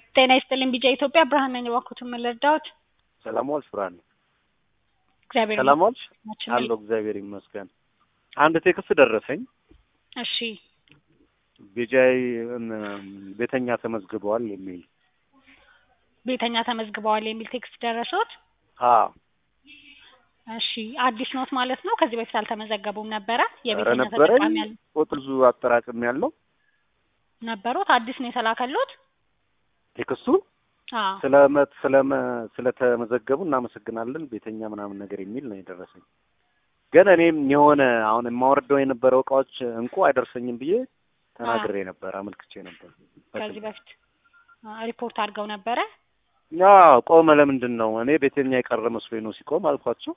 ጤና ይስጥልኝ ቢጫ ኢትዮጵያ ብርሃን ነኝ። እባክዎትን ምን ልርዳዎት? ሰላም ዋልሽ ብርሃን? እግዚአብሔር ሰላም ዋልሽ? ይመስገን። አለሁ እግዚአብሔር ይመስገን። አንድ ቴክስት ደረሰኝ። እሺ ቢጃይ ቤተኛ ተመዝግበዋል የሚል ቤተኛ ተመዝግበዋል የሚል ቴክስት ደረሶት? አዎ እሺ አዲስ ኖት ማለት ነው። ከዚህ በፊት አልተመዘገቡም ነበረ? ኧረ የቤተኛ ነበረኝ ተጠቃሚ ያል ቁጥር ብዙ አጠራቅም ያለው ነበሩት? አዲስ ነው የተላከሉት? ቴክስቱ አዎ ስለመ ስለመ ስለተመዘገቡ እናመሰግናለን ቤተኛ ምናምን ነገር የሚል ነው የደረሰኝ። ግን እኔም የሆነ አሁን የማወርደው የነበረው እቃዎች እንቁ አይደርሰኝም ብዬ ተናግሬ ነበር፣ አመልክቼ ነበር። ከዚህ በፊት አ፣ ሪፖርት አድርገው ነበረ? ያ ቆመ። ለምንድን ነው እኔ ቤተኛ የቀረ መስሎኝ ነው ሲቆም አልኳቸው።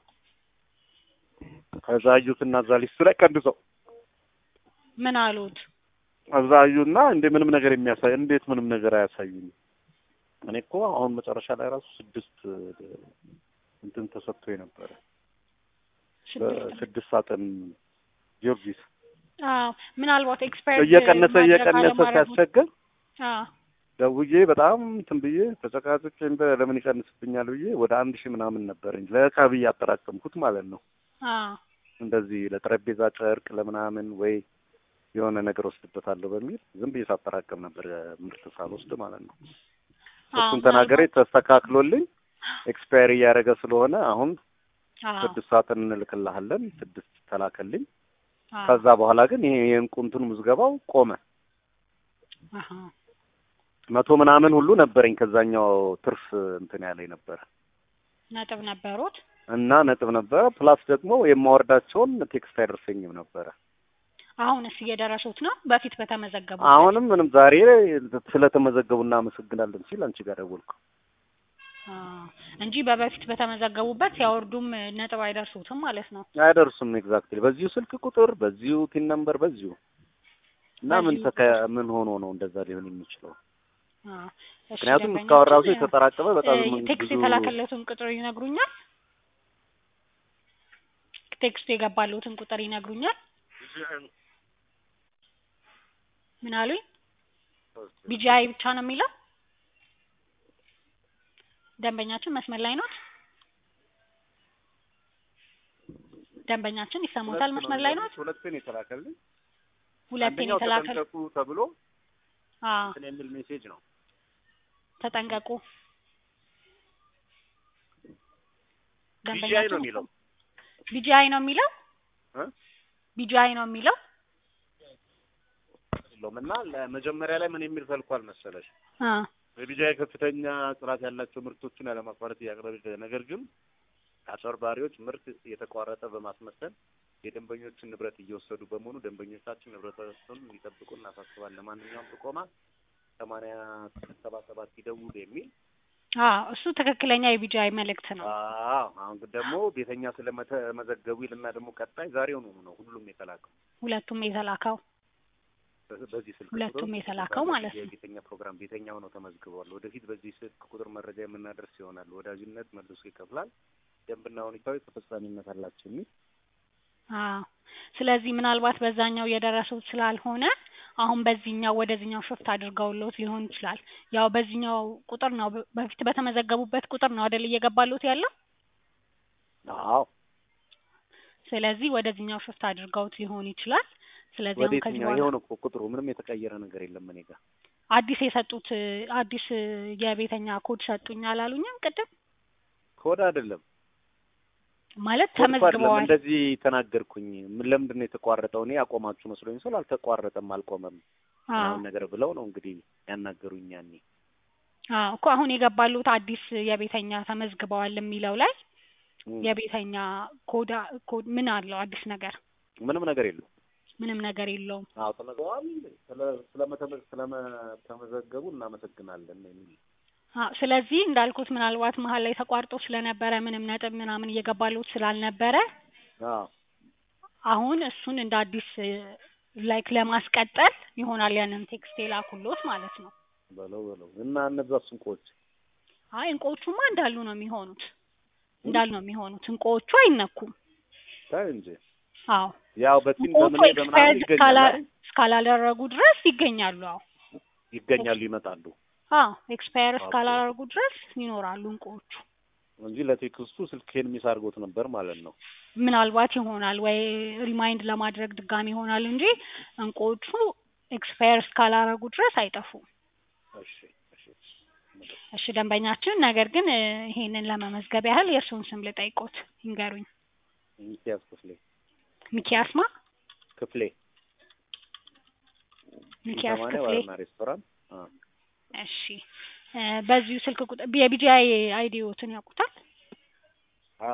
ከዛ አዩትና እዛ ሊስቱ ላይ ቀንሰው ምን አሉት? እዛ አዩና እንደ ምንም ነገር የሚያሳይ እንዴት ምንም ነገር አያሳዩኝ? እኔ እኮ አሁን መጨረሻ ላይ ራሱ ስድስት እንትን ተሰጥቶ ነበረ ስድስት ስድስት ሳጥን ጊዮርጊስ አዎ ምናልባት ኤክስፐርት እየቀነሰ እየቀነሰ ሲያስቸግር አዎ ደውዬ በጣም እንትን ብዬ ተጨቃጭቄ እንደ ለምን ይቀንስብኛል ብዬ ወደ አንድ ሺህ ምናምን ነበር እንጂ ለዕቃ ብዬ ያጠራቀምኩት ማለት ነው። አዎ እንደዚህ ለጠረጴዛ ጨርቅ ለምናምን ወይ የሆነ ነገር ወስድበታለሁ በሚል ዝም ብዬ ሳጠራቀም ነበር ምርት ሳልወስድ ማለት ነው። አዎ እሱን ተናገሬ ተስተካክሎልኝ ኤክስፓየር እያደረገ ስለሆነ አሁን አዎ ስድስት ሳጥን እንልክልሃለን ስድስት ተላከልኝ። አዎ ከዛ በኋላ ግን ይሄ የእንቁ እንትን ምዝገባው ቆመ። አሃ መቶ ምናምን ሁሉ ነበረኝ ከዛኛው ትርፍ እንትን ያለኝ ነበረ ነጥብ ነበሩት? እና ነጥብ ነበረ ፕላስ ደግሞ የማወርዳቸውን ቴክስት አይደርሰኝም ነበረ። አሁንስ እየደረሱት ነው? በፊት በተመዘገቡ አሁንም ምንም ዛሬ ስለተመዘገቡ እናመሰግናለን ሲል አንቺ ጋር ደወልኩ። አዎ እንጂ በበፊት በተመዘገቡበት ሲያወርዱም ነጥብ አይደርሱትም ማለት ነው። አይደርሱም ኤግዛክትሊ በዚሁ ስልክ ቁጥር በዚሁ ቲን ነምበር በዚሁ እና ምን በዚሁ ተከ ምን ሆኖ ነው እንደዛ ሊሆን የሚችለው? አዎ እሺ ምክንያቱም ደንበኛችን፣ እስካሁን ራሱ የተጠራቀመ በጣም እ፣ ምን ቴክስት ብዙ የተላከለትን ቁጥር ይነግሩኛል? ቴክስት የገባለትን ቁጥር ይነግሩኛል? ምን አሉኝ? ቢጂአይ ብቻ ነው የሚለው? ደንበኛችን መስመር ላይ ኖት? ደንበኛችን ይሰሙታል? መስመር ላይ ኖት? ሁለቴን የተላከልኝ ሁለቴን አንደኛው የተላከል ተጠንቀቁ ተብሎ አዎ እንትን የሚል ሜሴጅ ነው። ተጠንቀቁ። ቢጂአይ ነው የሚለው ቢጂአይ ነው የሚለው እ? ቢጂአይ ነው የሚለው የለውም እና ለመጀመሪያ ላይ ምን የሚል ተልኳል መሰለሽ አ በቢጂአይ ከፍተኛ ጥራት ያላቸው ምርቶችን ያለማቋረጥ እያቀረበች ነገር ግን አጭበርባሪዎች ምርት የተቋረጠ በማስመሰል የደንበኞችን ንብረት እየወሰዱ በመሆኑ ደንበኞቻችን ንብረታቸውን እንዲጠብቁ እናሳስባለን። ለማንኛውም ጥቆማ ሰማንያ ሰባ ሰባት ይደውሉ የሚል አዎ እሱ ትክክለኛ የቢጂአይ መልእክት ነው። አዎ አሁን ግን ደግሞ ቤተኛ ስለመዘገቡ ይልና ደግሞ ቀጣይ ዛሬውኑ ነው ሁሉም የተላከው ሁለቱም የተላከው በ- በዚህ ስልክ ሁለቱም ቁጥር የተላከው ማለት ነው። የቤተኛ ፕሮግራም ቤተኛ ሆነው ተመዝግበዋል። ወደፊት በዚህ ስልክ ቁጥር መረጃ የምናደርስ ይሆናል። ወዳጅነት መልሶ ይከፍላል። ደንብና ሁኔታዊ ተፈጻሚነት አላቸው የሚል አዎ ስለዚህ ምናልባት በዛኛው የደረሱት ስላልሆነ አሁን በዚህኛው ወደዚህኛው ሽፍት አድርገውልዎት ሊሆን ይችላል። ያው በዚህኛው ቁጥር ነው በ- በፊት በተመዘገቡበት ቁጥር ነው አይደል እየገባልዎት ያለው? አዎ ስለዚህ ወደዚህኛው ሽፍት አድርገውት ሊሆን ይችላል። ስለዚህ ወደ አሁን ከዚህ የትኛው በኋላ የሆነ እኮ ቁጥሩ ምንም የተቀየረ ነገር የለም እኔ ጋር አዲስ የሰጡት አዲስ የቤተኛ ኮድ ሰጡኝ አላሉኝም ቅድም? ኮድ አይደለም ማለት ኮድ እኮ አይደለም ተመዝግበዋል። እንደዚህ ተናገርኩኝ ምን ለምንድን ነው የተቋረጠው እኔ አቆማችሁ መስሎኝ ስል አልተቋረጠም አልቆመም አዎ ምናምን ነገር ብለው ነው እንግዲህ ያናገሩኝ ያኔ አዎ እኮ አሁን የገባሉት አዲስ የቤተኛ ተመዝግበዋል የሚለው ላይ እም፣ የቤተኛ ኮዳ ኮድ ምን አለው አዲስ ነገር? ምንም ነገር የለው ምንም ነገር የለውም። አዎ ተመዝግበዋል ስለ- ስለመተመ- ስለመተመዘገቡ እናመሰግናለን የሚል አዎ ስለዚህ እንዳልኩት ምናልባት መሀል ላይ ተቋርጦ ስለነበረ ምንም ነጥብ ምናምን እየገባሉት ስላልነበረ አዎ አሁን እሱን እንደ አዲስ ላይክ ለማስቀጠል ይሆናል ያንን ቴክስት የላኩሎት ማለት ነው። በለው በለው እና እነዛ ስንቆች አይ እንቆቹማ እንዳሉ ነው የሚሆኑት እንዳሉ ነው የሚሆኑት። እንቆቹ አይነኩም። ታይ እንጂ አዎ ያው በቲም እንቆቹ በምን በምናምን ኤክስፓየርድ ይገኛል አይደል? እስካላደረጉ ድረስ ይገኛሉ። አዎ ይገኛሉ ይመጣሉ አዎ ኤክስፓየር ኦኬ። እስካላደረጉ ድረስ ይኖራሉ እንቁዎቹ። እንጂ ለቴክስቱ ስልኬን ሚስ አድርጎት ነበር ማለት ነው። ምናልባት ይሆናል ወይ ሪማይንድ ለማድረግ ድጋሚ ይሆናል እንጂ እንቁዎቹ ኤክስፓየር እስካላደረጉ ድረስ አይጠፉም። እሺ እሺ እሺ ደንበኛችን፣ ነገር ግን እ ይሄንን ለመመዝገብ ያህል የእርስዎን ስም ልጠይቆት ይንገሩኝ። ሚኪያስ ክፍሌ ሚኪያስማ ክፍሌ ሚኪያስ ሰማንያ ክፍሌ። ባርና ሬስቶራንት አ እሺ እ በዚሁ ስልክ ቁጥር የቢጂአይ አይዲዎትን ያውቁታል? አዎ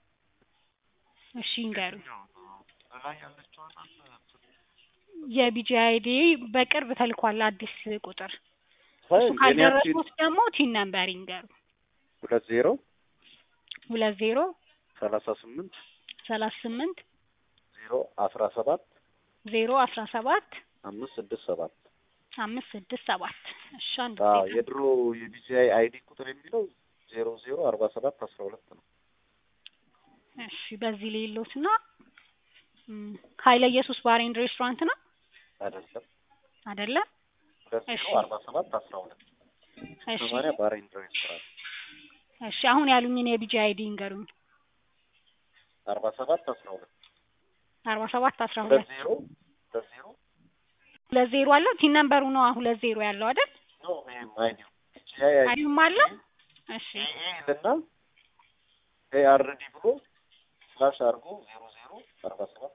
እሺ ይንገሩኝ። ላይ ያለችው የቢጂአይ አይዲ በቅርብ ተልኳል አዲስ ቁጥር። እሱ የኔያችን ካልደረሱት ደግሞ ቲን ነምበር ይንገሩ። ሁለት ዜሮ ሁለት ዜሮ ሰላሳ ስምንት ሰላሳ ስምንት ዜሮ አስራ ሰባት ዜሮ አስራ ሰባት አምስት ስድስት ሰባት አምስት ስድስት ሰባት እሺ አንድ አዎ ጊዜ የድሮ የቢጂአይ አይዲ ቁጥር የሚለው ዜሮ ዜሮ አርባ ሰባት አስራ ሁለት ነው። እሺ በዚህ ሌሎት እና ኃይለ ኢየሱስ ባር ኤንድ ሬስቶራንት ነው አይደለም አይደለ? ሁለት እሺ ዜሮ አርባ ሰባት አስራ ሁለት እሺ ሰማንያ ባር ኤንድ ሬስቶራንት እሺ አሁን ያሉኝን የቢጂ አይዲ ይንገሩኝ። አርባ ሰባት አስራ ሁለት አርባ ሰባት አስራ ሁለት ሁለት ዜሮ ሁለት ዜሮ ሁለት ዜሮ አለው ቲን ነምበሩ ነው ሁለት ዜሮ ያለው አይደል? ኖ ይሄም አይዲው ቢጂአይ አይዲ አይዲውም አለው። እሺ ኤኤ ይልና ኤአርዲ ብሎ ስላሽ አድርጎ ዜሮ ዜሮ አርባ ሰባት